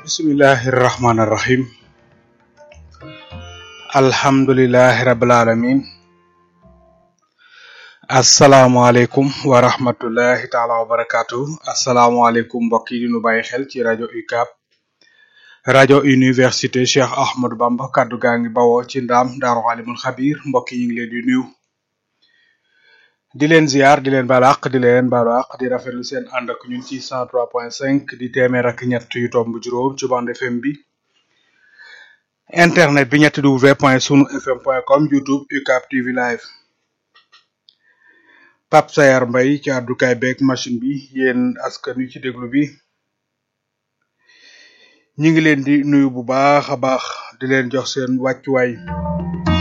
bismillahi irrahmani irrahim alhamdulilahi rabil alamin asalaamualeykum wa rahmatullahi taala wa barakatu asalaamualeykum mbokk yi di nu bàyyi xel ci rajo UCAB rajo université Cheikh Ahmadou Bamba kaddu gaa ngi bawoo ci ndaam daaru alimul xabir mbokk yi ngi leen di nuyu di leen ziar di leen baal àq di leen baalu àq di rafetlu seen ànd ak ñun ci 103.5 di téeméer ak ñett yu tomb juróom ci bande FM bi internet bi ñetti w point sunu fm point com youtube UCAB TV live Pape Sayar Mbay ci àddukaay beeg machine bi yéen askan wi ci déglu bi ñi ngi leen di nuyu bu baax a baax di leen jox seen wàccuwaay